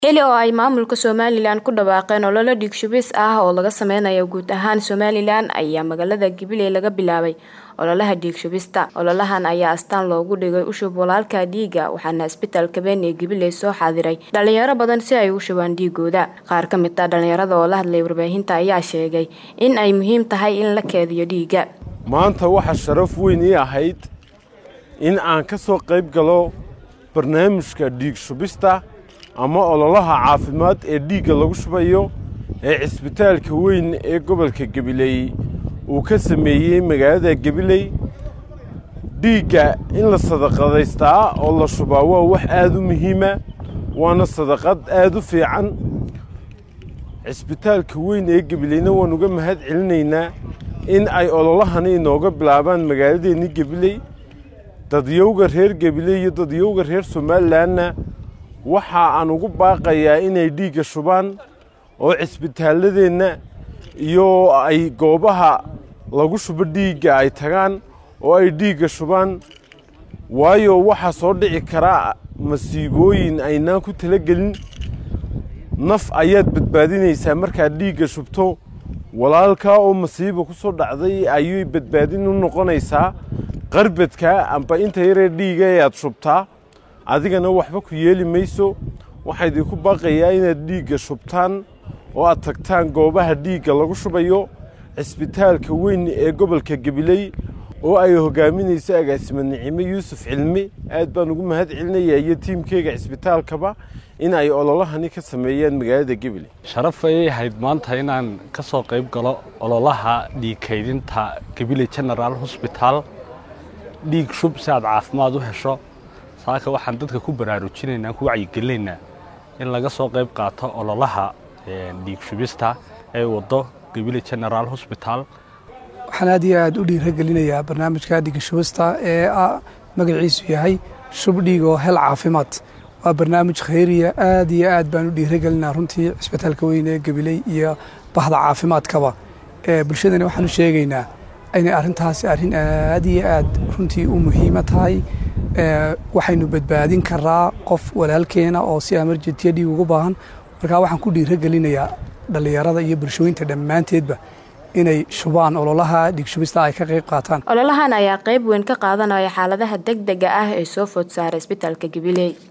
xili oo ay maamulka somalilan ku dhawaaqeen ololo dhiig shubis ah oo laga sameynayo guud ahaan somalilan ayaa magaalada gabiley laga bilaabay ololaha dhiig shubista ololahan ayaa astaan loogu dhigay ushub walaalka dhiiga waxaana isbitaalka been ee gabiley soo xaadiray dhalinyaro badan si ay u shubaan dhiigooda qaar ka mid ah dhalinyarada oo la hadlay warbaahinta ayaa sheegay in ay muhiim tahay in la keediyo dhiiga maanta waxaa sharaf weyn ii ahayd in aan ka soo qayb galo barnaamijka dhiig shubista ama ololaha caafimaad ee dhiigga lagu shubayo ee cisbitaalka weyn ee gobolka gabiley uu ka sameeyey magaalada gabiley dhiigga in la sadaqadaystaa oo la shubaa waa wax aad u muhiima waana sadaqad aad u fiican cisbitaalka weyn ee gabileyna waan uga mahad celinaynaa in ay ololahani inooga bilaabaan magaaladeenni gabiley dadyowga reer gabiley iyo dadyowga reer somalilanna waxa aan ugu baaqayaa inay dhiigga shubaan oo cisbitaalladeenna iyo ay goobaha lagu shubo dhiigga ay tagaan oo ay dhiigga shubaan waayo waxaa soo dhici karaa masiibooyin aynaan ku talagelin naf ayaad badbaadinaysaa markaad dhiigga shubto walaalkaa oo masiiba ku soo dhacday ayay badbaadin u noqonaysaa qarbadka amba inta yaree dhiiga ee aad shubtaa adigana waxba ku yeeli mayso waxaa idinku baaqayaa inaad dhiigga shubtaan oo aad tagtaan goobaha dhiigga lagu shubayo cisbitaalka weyn ee gobolka gabiley oo ay hogaaminayso agaasima nicimo yuusuf cilmi aad baan ugu mahad celinayaa iyo tiimkeyga cisbitaalkaba in ay ololahani ka sameeyaan magaalada gabiley sharaf ayay ahayd maanta inaan ka soo qayb galo ololaha dhiig kaydinta gabiley genaraal hosbitaal dhiig shub si aad caafimaad u hesho saaka waxaan dadka ku baraarujinaynaa ku wacyigelinaynaa in laga soo qayb qaato ololaha dhiig shubista ee waddo gabiley genaraal hosbitaal waxaan aad iyo aad u dhiiragelinayaa barnaamijka dhiig shubista ee magaciisu yahay shub dhiig oo hel caafimaad waa barnaamij khayriya aad iyo aad baan u dhiiragelinaa runtii cisbitaalka weyn ee gabiley iyo bahda caafimaadkaba bulshadana waxaan u sheegaynaa inay arrintaasi arrin aad iyo aad runtii u muhiima tahay waxaynu badbaadin karaa qof walaalkeena oo si amarjetiya dhiig ugu baahan markaa waxaan ku dhiiragelinayaa dhallinyarada iyo bulshooyinta dhammaanteedba inay shubaan ololaha dhiig shubista ay ka qayb qaataan ololahan ayaa qayb weyn ka qaadanaya xaaladaha deg dega ah ee soo food saaray isbitaalka gabiley